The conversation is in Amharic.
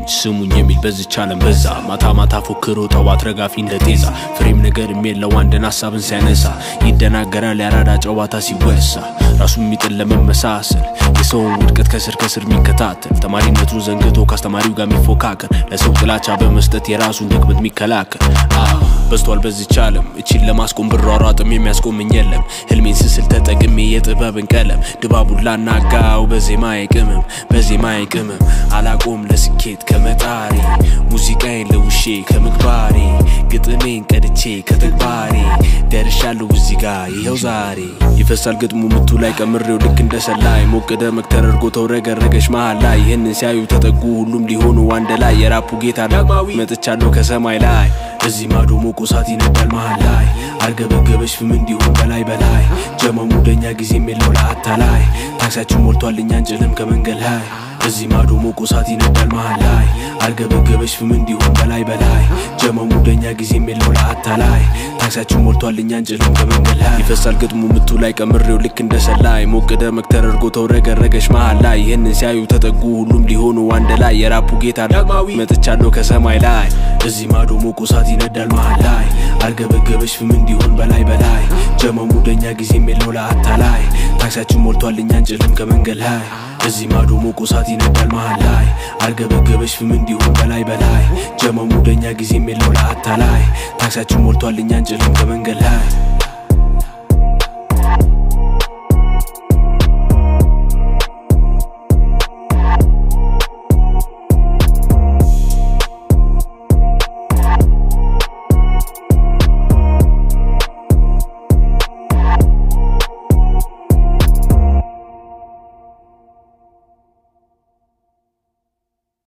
ስሙኝ የሚል በዝች ዓለም በዛ ማታ ማታ ፎክሮ ጠዋት ረጋፊ እንደ ጤዛ ፍሬም ነገር የለው አንድን ሀሳብን ሲያነሳ ይደናገራል ያራዳ ጨዋታ ሲወሳ ራሱ የሚጥል ለመመሳሰል የሰውን ውድቀት ከስር ከስር የሚከታተል ተማሪነቱን ዘንግቶ ከአስተማሪው ጋር የሚፎካከር ለሰው ጥላቻ በመስጠት የራሱን ድክመት የሚከላከል አዎ በዝቷል በዚች ዓለም እቺን ለማስቆም ብሯሯጥም የሚያስቆምኝ የለም ህልሜን ስስል ተጠቅሜ የጥበብን ቀለም ድባቡን ላናጋው በዜማ ቅመም በዜማ ቅመም አላቆም ለስኬት ከመጣሬ ሙዚቃዬን ለውሼ ከምግባሬ ግጥሜን ቀድቼ ከተግባሬ ደርሻለሁ እዚህ ጋር ይኸው ዛሬ ይፈሳል ግጥሙ ምቱ ላይ ቀምሬው ልክ እንደ ሰላይ ሞቅ ደመቅ ተደርጎ ተውረገረገች መሃል ላይ ይህንን ሲያዩ ተጠጉ ሁሉም ሊሆኑ አንድ ላይ የራፑ ጌታ ዳግማዊ መጥቻለሁ ከሰማይ ላይ እዚህ ማዶ ሞቆ እሳት ይነዳል መሃል ላይ አርገበገበች ፍም እንዲሆን በላይ በላይ ጀመሙ ደኛ ጊዜም የለው ለአታላይ ታክሲያችን ሞልቷል እኛን ጭንም ከመንገድ ላይ እዚህ ማዶ ሞቆ እሳት ይነዳል መሃል ላይ አርገበገበች ፍም እንዲሆን በላይ በላይ ጀመሙ ደኛ ጊዜም የለው ለአታላይ ታክሲያችን ሞልቷል እኛን ጭንም ከመንገድ ላይ ይፈሳል ግጥሙ ምቱ ላይ ቀምሬው ልክ እንደ ሰላይ ሞቅ ደመቅ ተደርጎ ተውረገረገች መሃል ላይ ይህንን ሲያዩ ተጠጉ ሁሉም ሊሆኑ አንድ ላይ የራፑ ጌታ ዳግማዊ መጥቻለሁ ከሰማይ ላይ እዚህ ማዶ ሞቆ እሳት ይነዳል መሃል ላይ አርገበገበች ፍም እንዲሆን በላይ በላይ ጀመሙ ደኛ ጊዜም የለው ለአታላይ ታክሲያችን ሞልቷል እኛን ጭንም ከመንገድ ላይ እዚህ ማዶ ሞቆ እሳት ይነዳል መሃል ላይ አርገበገበች ፍም እንዲሆን በላይ በላይ ጀመሙ ደኛ ጊዜም የለው ለአታላይ ታክሲያችን ሞልቷል እኛን ጭንም ከመንገድ ላይ